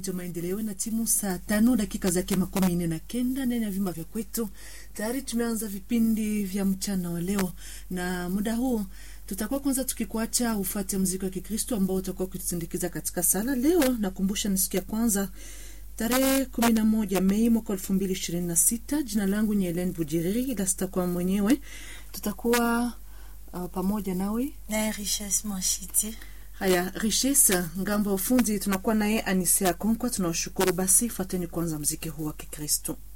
Redio Maendeleo na timu saa tano dakika zake makumi nne na kenda ndani ya vyumba vya kwetu. Tayari tumeanza vipindi vya mchana wa leo, na muda huu tutakuwa kwanza tukikuacha ufate mziki wa Kikristo ambao utakuwa ukitusindikiza katika sala. Leo nakumbusha ni siku ya kwanza tarehe kumi na moja Mei mwaka elfu mbili ishirini na sita. Jina langu ni Helen Bujiriri, ila sitakuwa mwenyewe, tutakuwa uh, pamoja nawe naye Richesse Mwashiti. Haya, Richesse ngambo ya ufundi tunakuwa naye Anisea Konkwa. Tunawashukuru. Basi fateni kwanza mziki huu wa Kikristo.